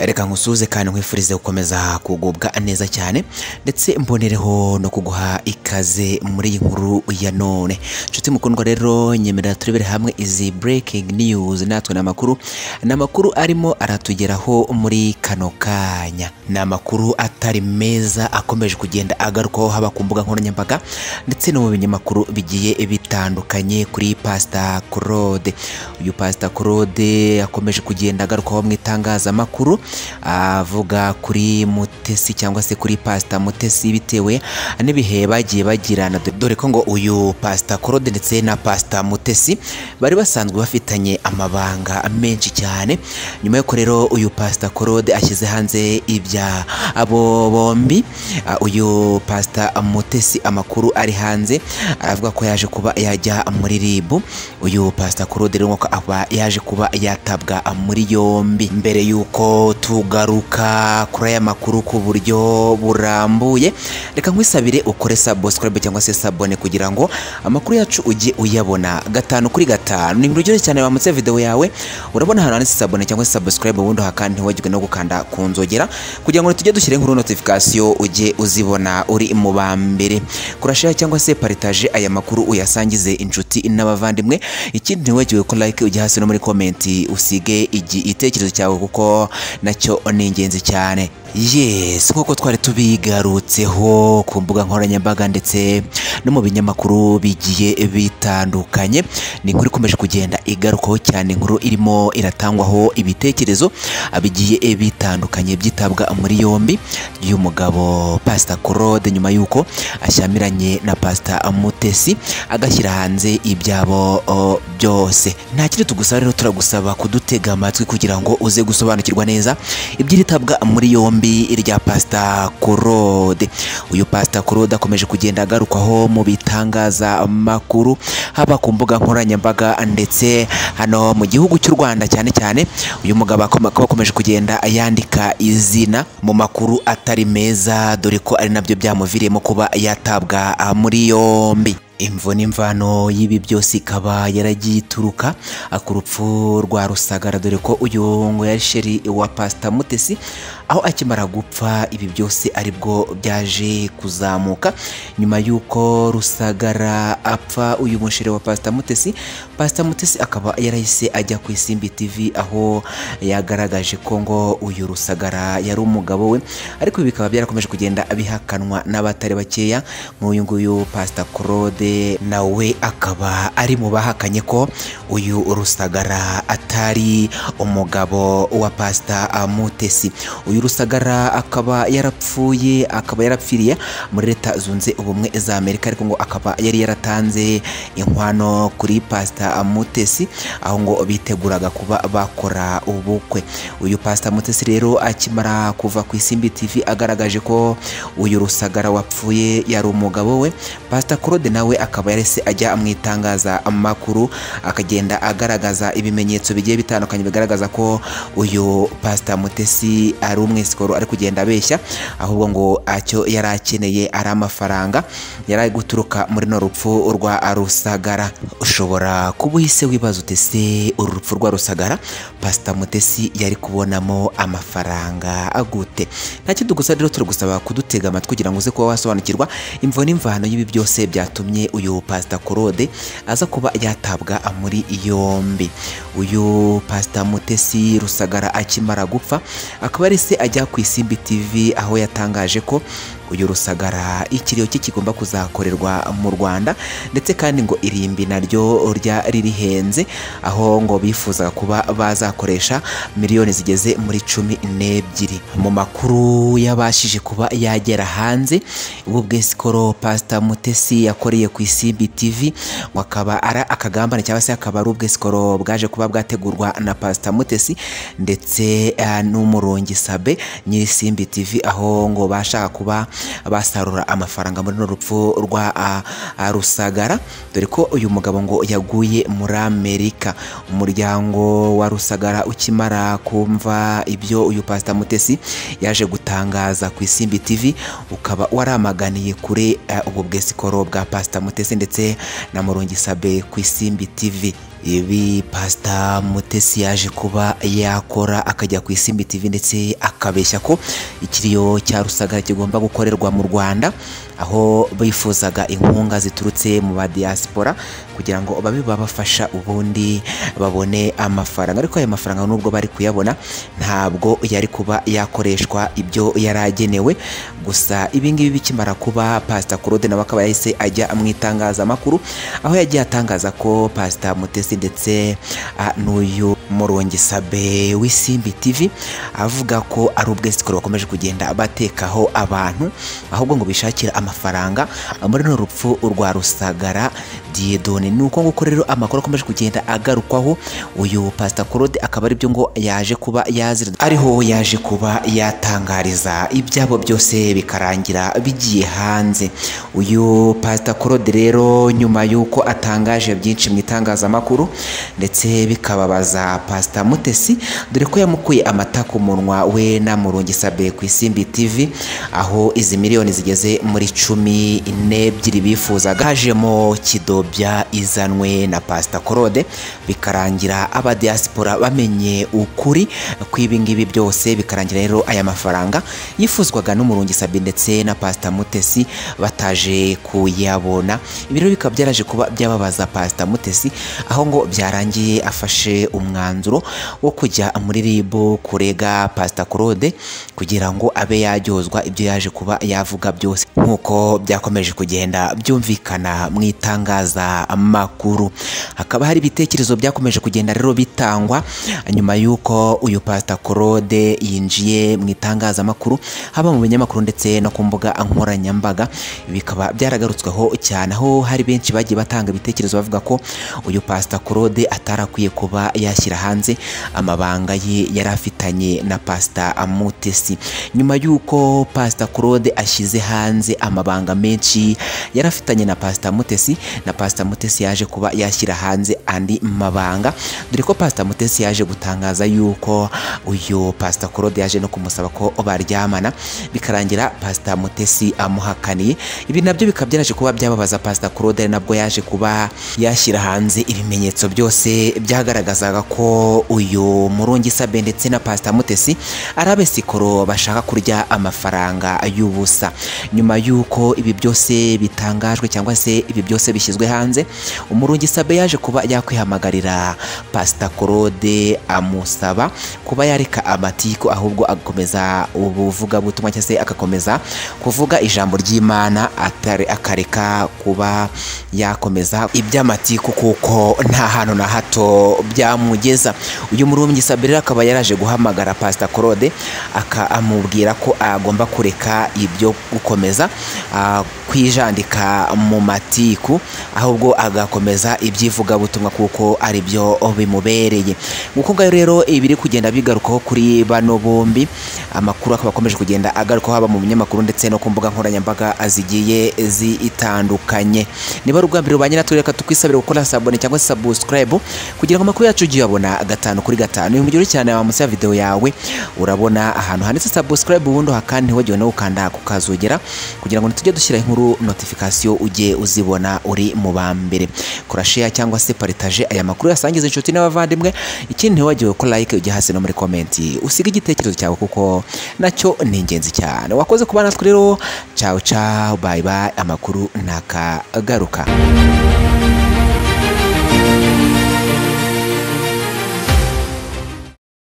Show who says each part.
Speaker 1: reka nkusuhuze kandi nkwifurize gukomeza kugubwa neza cyane ndetse mbonereho no kuguha ikaze muri iyi nkuru ya none nshuti mukundwa rero nyemerera turebere hamwe izi breaking news natwe ni amakuru ni amakuru arimo aratugeraho muri kano kanya ni amakuru atari meza akomeje kugenda agarukwaho haba ku mbuga nkoranyambaga ndetse no mu binyamakuru bigiye bitandukanye kuri pasita claude uyu pasita claude akomeje kugenda agarukwaho mu itangazamakuru avuga kuri mutesi cyangwa se kuri pasita mutesi bitewe n'ibihe bagiye bagirana dore ko ngo uyu pasita claude ndetse na pasita mutesi bari basanzwe bafitanye amabanga menshi cyane nyuma y'uko rero uyu pasita claude ashyize hanze ibya abo bombi Uh, uyu pasita mutesi amakuru ari hanze avuga ko yaje kuba yajya muri ribu uyu pasita claude rero ngo aba yaje kuba yatabwa muri yombi mbere y'uko tugaruka kuri aya makuru ku buryo burambuye reka nkwisabire ukore subscribe cyangwa se sabone kugira ngo amakuru yacu ujye uyabona gatanu kuri gatanu ni urugero cyane wamutse video yawe urabona ahantu handitse sabone cyangwa se subscribe ubundi hakandi ntiwagirwe no gukanda ku nzogera kugira ngo tujye dushyire inkuru notification ujye uzibona uri mu ba mbere kurashare cyangwa se paritaje aya makuru uyasangize inshuti n'abavandimwe ikindi ntiwagirwe ko like ujya hasi no muri komenti usige igi- igitekerezo cyawe kuko nacyo ni ingenzi cyane yes nk'uko twari tubigarutseho ku mbuga nkoranyambaga ndetse no mu binyamakuru bigiye bitandukanye ni inkuru ikomeje kugenda igarukaho cyane inkuru irimo iratangwaho ibitekerezo bigiye bitandukanye byitabwa muri yombi y'umugabo pasita claude nyuma y'uko ashyamiranye na pasita mutesi agashyira hanze ibyabo o, byose nta kindi tugusaba rero turagusaba kudutega amatwi kugira ngo uze gusobanukirwa neza iby'iritabwa muri yombi rya pasita claude uyu pasita claude akomeje kugenda agarukwaho mu bitangazamakuru haba ku mbuga nkoranyambaga ndetse hano mu gihugu cy'u rwanda cyane cyane uyu mugabo akoma- akaba akomeje kugenda yandika izina mu makuru atari meza dore ko ari nabyo byamuviriyemo kuba yatabwa ah, muri yombi imvo n'imvano y'ibi byose ikaba yaragiye ituruka ah, ku rupfu rwa rusagara dore ko uyu ngo yari sheri wa pasita mutesi aho akimara gupfa ibi byose aribwo byaje kuzamuka nyuma y'uko rusagara apfa uyu musheri wa pasita mutesi pasita mutesi akaba yarahise ajya ku isimbi tv aho yagaragaje ko ngo uyu rusagara yari umugabo we ariko ibi bikaba byarakomeje kugenda bihakanwa n'abatari bakeya nk'uyu nguyu pasita claude nawe akaba ari mu bahakanye ko uyu rusagara atari umugabo wa pasita mutesi uyu rusagara akaba yarapfuye akaba yarapfiriye muri leta zunze ubumwe za amerika ariko ngo akaba yari yaratanze inkwano kuri pasita mutesi aho ngo biteguraga kuba bakora ubukwe uyu pasita mutesi rero akimara kuva ku isimbi tv agaragaje ko uyu rusagara wapfuye yari umugabo we pasita claude nawe akaba yarese ajya mu itangazamakuru akagenda agaragaza ibimenyetso bigiye bitandukanye bigaragaza ko uyu pasita mutesi ari umwesikoro ari kugenda abeshya ahubwo ngo acyo yari akeneye ari amafaranga yari ari guturuka muri no rupfu rwa rusagara ushobora kuba uhise wibaza utese uru rupfu rwa rusagara pasita mutesi yari kubonamo amafaranga agute ntacyo tugusa rero turagusaba kudutega amatwi kugira ngo uze kuba wasobanukirwa imvo n'imvano y'ibi byose byatumye uyu pasita claude aza kuba yatabwa muri yombi uyu pasita mutesi rusagara akimara gupfa akaba ari se ajya ku isimbi tv aho yatangaje ko uyu rusagara ikiriyo cye kigomba kuzakorerwa mu rwanda ndetse kandi ngo irimbi naryo rya ririhenze aho ngo bifuzaga kuba bazakoresha miliyoni zigeze muri cumi n'ebyiri mu makuru yabashije kuba yagera hanze ubu bwesikoro pasita mutesi yakoreye ku isimbi tv ngo akaba ari akagambane cyangwa se akaba ari ubwesikoro bwaje kuba bwategurwa na pasita mutesi ndetse eh, n'umurongi sabe nyiri simbi tv aho ngo bashaka kuba basarura amafaranga muri no rupfu rwa ah, ah, rusagara dore ko uyu mugabo ngo yaguye muri amerika umuryango wa rusagara ukimara kumva ibyo uyu pasita mutesi yaje gutangaza ku isimbi tv ukaba waramaganiye kure eh, ubu bwesikoro bwa pasita mutesi ndetse na murongi sabe ku isimbi tv ibi pasita mutesi yaje kuba yakora akajya ku isimbi tv ndetse akabeshya ko ikiriyo cya rusagara kigomba gukorerwa mu rwanda aho bifuzaga inkunga ziturutse mu ba diaspora kugira ngo babe babafasha ubundi babone amafaranga ariko ayo mafaranga nubwo bari kuyabona ntabwo yari kuba yakoreshwa ibyo yari agenewe gusa ibingibi bikimara kuba pasita claude nawe akaba yahise ajya mu itangazamakuru aho yagiye atangaza ko pasita mutesi ndetse ah, n'uyu murongisabe w'isimbi tv avuga ko ari ubwesikoro bakomeje kugenda batekaho abantu ahubwo ngo bishakira amafaranga muri runo rupfu rwa rusagara diedone ni uko nguko rero amakuru akomeje kugenda agarukwaho uyu pasita claude akaba aribyo ngo yaje kuba yazira ariho yaje kuba yatangariza ibyabo byose bikarangira bigiye hanze uyu pasita claude rero nyuma y'uko atangaje byinshi mu itangazamakuru ndetse bikababaza pasita mutesi dore ko yamukuye amata ku munwa we na murungi sabe ku isimbi tv aho izi miliyoni zigeze muri cumi n'ebyiri bifuzaga hajemo kidobya izanwe na pasita claude bikarangira abadiyasipora bamenye ukuri kw'ibingibi byose bikarangira rero aya mafaranga yifuzwaga n'umurungi sabe ndetse na pasita mutesi bataje kuyabona ibi rero bikaba byaraje kuba byababaza pasita mutesi aho ngo byarangiye afashe umwanzuro wo kujya muri ribu kurega pasita claude kugira ngo abe yaryozwa ibyo yaje kuba yavuga byose nk'uko byakomeje kugenda byumvikana mu itangazamakuru hakaba hari ibitekerezo byakomeje kugenda rero bitangwa nyuma y'uko uyu pasita claude yinjiye mu itangazamakuru haba mu binyamakuru ndetse no ku mbuga nkoranyambaga bikaba byaragarutsweho cyane aho hari benshi bagiye batanga ibitekerezo bavuga ko uyu pasita claude atarakwiye kuba yashyira hanze amabanga ye yari afitanye na pasita mutesi nyuma y'uko pasita claude ashyize hanze amabanga menshi yari afitanye na pasita mutesi na pasita mutesi yaje kuba yashyira hanze andi mabanga dore ko pasita mutesi yaje gutangaza yuko uyu pasita claude yaje no kumusaba ko baryamana bikarangira pasita mutesi amuhakaniye ibi nabyo bikaba byaraje kuba byababaza pasita claude ari nabwo yaje kuba yashyira hanze ibimenyetso byose byagaragazaga ko uyu murungi sabe ndetse na pasita mutesi ari abesikoro bashaka kurya amafaranga y'ubusa nyuma y'uko ibi byose bitangajwe cyangwa se ibi byose bishyizwe hanze umurungi sabe yaje kuba yakwihamagarira pasita claude amusaba kuba yareka amatiku ahubwo agakomeza ubuvugabutumwa cyangwa se agakomeza kuvuga ijambo ry'imana atari- akareka kuba yakomeza iby'amatiku kuko nta hantu na hato byamugeza uyu murumbyi sabirira akaba yaraje guhamagara pasita claude aka- amubwira ko agomba kureka ibyo gukomeza ah, kwijandika mu matiku ahubwo agakomeza ibyivugabutumwa kuko ari byo bimubereye nguko ngayo rero ibiri kugenda bigarukaho kuri bano bombi amakuru akaba akomeje kugenda agarukaho haba mu binyamakuru ndetse no ku mbuga nkoranyambaga zigiye zitandukanye niba ari ubwa mbere rubanye natwe reka tukwisabire gukora sabone cyangwa se subscribe kugira ngo amakuru yacu ujye uyabona gatanu kuri gatanu iyo mugero cyane wa munsi ya videwo yawe urabona ahantu handitse subscribe ubundi hakandi ntiwagiwe no gukanda kukazogera kugira ngo ntitujye dushyira inkuru notification ujye uzibona uri mu ba mbere kora share cyangwa se paritaje aya makuru yasangiza inshuti n'abavandimwe ikindi ntiwagiwe ko like ujye hasi no muri komenti usiga igitekerezo cyawe kuko nacyo ni ingenzi cyane wakoze kuba natwe rero cawu cawu bayi bayi amakuru ntakagaruka